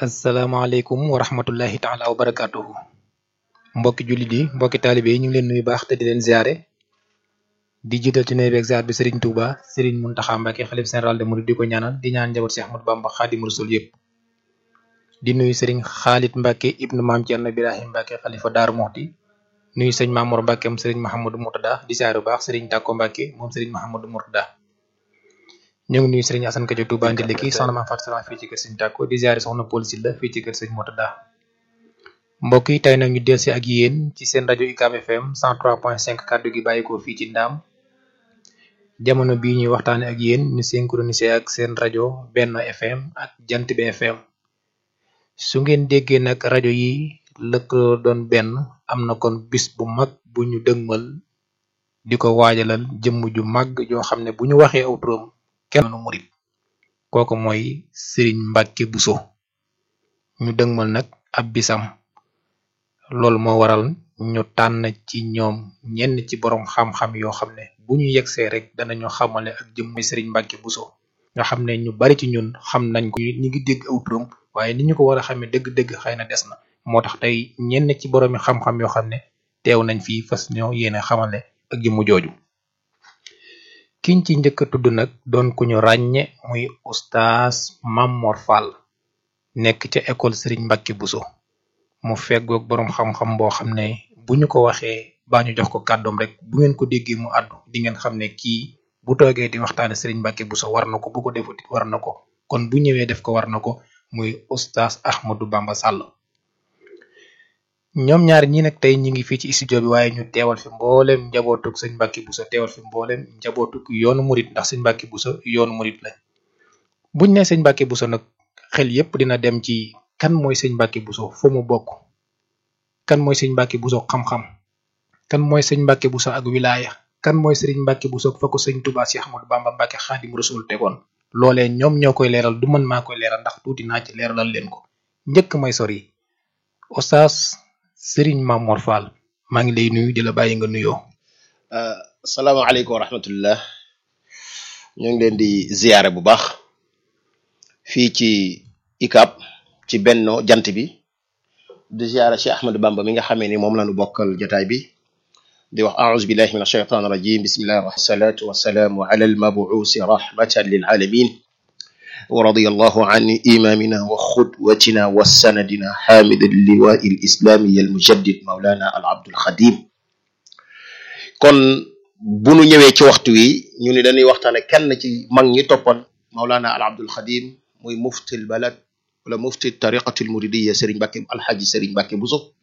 asalaamaaleykum wa rahmatullahi taala wa barakaatuhu mbokki jullit yi mbokki taalibe yi ñu ngi leen nuyu baax te di leen ziare di jiital ci nuyu beeg ziar bi Serigne Touba Serigne Mountakha Mbacké xalif général de Mouride di ko ñaanal di ñaan njaboot Cheikh Ahmadou Bamba Xaadimu Rasul yëpp di nuyu Serigne Khalid Mbacké ibnu maam Thierno Birahim Mbacké xalifa Daaru Moxti nuyu sëñ Mamour Mbacké moom Serigne Mahamadou Mourtada di ziare bu baax Serigne Tako Mbacké moom Serigne Mahamadou Mourtada ñu ngi nuyu Serigne Assane Kadio Touba Ndiliki soxna Mame Fatou Salam fii ci kër Serigne Tako di ziare soxna Paul Sylla fii ci kër Serigne Mourtada mbokk yi tey nag ñu delsi ak yéen ci seen rajo UCAB FM 103.5 kàddu gi bàyyikoo fii ci Ndaam jamono bii ñuy waxtaane ak yéen ñu synchronisé ak seen rajo Benno FM ak Jant bi FM su ngeen déggee nag rajo yi lëkkaloo doon benn am na kon bis bu mag bu ñu dëgmal di ko waajalal jëmm ju mag joo xam ne bu ñu waxee aw turam kenn nu murit kooku mooy Serigne Mbacké Bousso ñu dëgmal nag ab bisam loolu moo waral ñu tànn ci ñoom ñenn ci borom xam-xam yoo xam ne bu ñu yegsee rek danañu xamale ak jëmm Serigne Mbacké Bousso nga xam ne ñu bari ci ñun xam nañ ko ñi ngi dégg aw turam waaye ni ñu ko war a xamee dëgg-dëgg xëy na des na moo tax tey ñenn ci boroomi xam-xam yoo xam ne teew nañ fii fas ñoo yéene xamale ak jëmm jooju kiñ ci njëkk a tudd nag doon ku ñu ràññe muy oustaz Mamor Fall nekk ca école Serigne Mbacké Bousso mu feggoog boroom xam-xam boo xam ne bu ñu ko waxee baa ñu jox ko kàddoom rek bu ngeen ko déggee mu àddu di ngeen xam ne kii bu toogee di waxtaane Serigne Mbacké Bousso war na ko bu ko defuti war na ko kon bu ñëwee def ko war na ko muy oustaz Ahmadou Bamba Sall ñoom ñaar ñi nag tey ñi ngi fii ci studio bi waaye ñu teewal fi mboolem njabootug sëñ Mbacké Bousso teewal fi mboolem njabootug yoonu murit ndax sëñ Mbacké Bousso yoonu murit lañ buñ ne sëñ Mbacké Bousso nag xel yépp dina dem ci kan mooy sëñ Mbacké Bousso fu mu bokk kan mooy sëñ Mbacké Bousso xam-xam kan mooy sëñ Mbacké Bousso ak wilaya kan mooy sëriñ Mbacké Bousso fa ko sëñ Touba Cheikh Ahmadou Bamba Mbacké Xaadimu Rasul tegoon loolee ñoom ñoo koy leeral du man maa koy leeral ndax tuuti naa ci leeralal leen ko njëkk may sori oustaz Serigne Mamor Fall maa ngi lay nuyu di la bàyyi nga nuyoo. salaamaaleykum wa rahmatullah ñu ngi leen di ziyaare bu baax fii ci UCAB ci Benno jant bi di ziyaare Cheikh Ahmadou Bamba mi nga xamee ni moom la ñu bokkal jotaay bi di wax a'uuzu billahi min ashaytaan rajim bismillahi rahmaan salaatu wasalaamu ala almabuusi rahmatan lil alamin wa radiyallahu an imamina wa xudwatina wa sanadina xaamid alliwaa alislami almujaddid maulana al abdul xadim kon bu nu ñëwee ci waxtu wi ñu ni dañuy waxtaane kenn ci mag ñi toppoon maulana al abdul xadim muy mufti al balad wala mufti tariqatu almuridiya sëriñ Mbacké alxaaji sëriñ Mbacké Bousso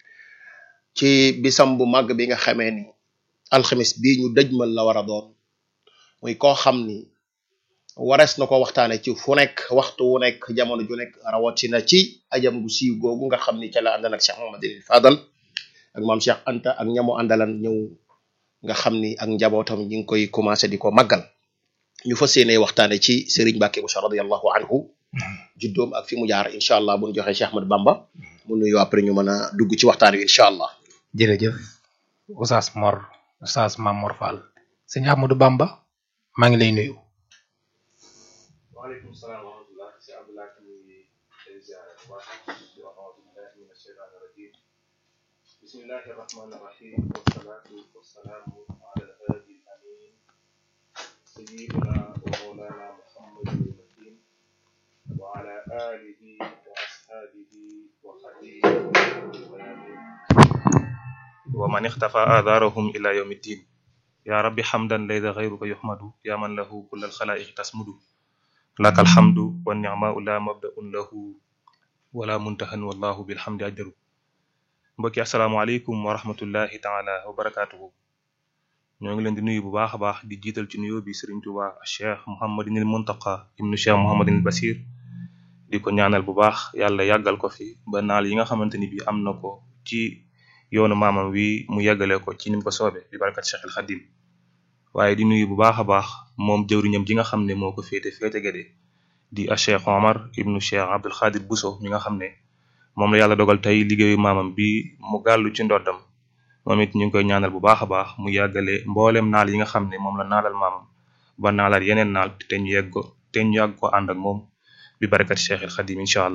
ci bisam bu màgg bi nga xamee ni alxamis bii ñu dëjmal la war a doon muy koo xam ni warees na ko waxtaane ci fu nekk waxtu wu nekk jamono ju nekk rawatina ci ajam gu siiw googu nga xam ni ca la àndan ak Cheikh Mouhamadul Fadal ak maam Cheikh Anta ak ñamu àndalan ñëw nga xam ni ak njabootam ñi ngi koy commencé di ko màggal ñu fas yéene waxtaane ci Serigne Mbacké Bousso radiyallahu anhu juddoom ak fi mu jaar incha allah bu ñu joxee Cheikh Ahmadou Bamba mu nuyu après ñu mën a dugg ci waxtaan wi incha allah. jërëjëf oustaz Mor oustaz Mamor Fall sëñ Ahmadou Bamba maa ngi lay nuyu. waaleykum salaam wa rahmatulah si Abdoulaye ñu ngi lay ziare bu baax di wax auzu billahi min ashaytaani rajim bismillahi rahmani rahim wasalaatu wasalaamu ala alhaadi amin sayidina wa mawlana muhammadin makin wa ala alihi wa ashaabihi wa xadimihi wa man ixtafa aadaarahum ila yawmi ddin ya rabbi xamdan laysa xayruka yuxmadu ya man lahu kulla alxalaa'iqi tasmudu laka alhamdu wa nicmaau la mabdaun lahu wala muntahan wallahu bilhamdi ajdaru mbokki asalaamaaleykum wa rahmatullahi taala wa barakatuhu ñoo ngi leen di nuyu bu baax a baax di jiital ci nuyoo bi Sëriñ Tuuba cheikh Muhammadinil Muntaqa ibnu cheikh Muhammadinil Basir di ko ñaanal bu baax yàlla yàggal ko fi ba naal yi nga xamante ni bi am na ko ci yoonu maamam wi mu yàggale ko ci nim ko soobe bi barakat Cheikh al Xadim waaye di nuyu bu baax a baax moom jëwriñam ji nga xam ne moo ko féete féete gede di a Cheikh Omar ibnu Cheikh Abdul Xaadir Bousso mi nga xam ne moom la yàlla dogal tey liggéeyu maamam bi mu gàllu ci ndoddam moom it ñu ngi koy ñaanal bu baax a baax mu yàggale mboolem naal yi nga xam ne moom la naalal maamam ba naalaat yeneen naal te ñu yegg ko te ñu yàgg ko ànd ak moom bi barakat Cheikh al Xadim incha allah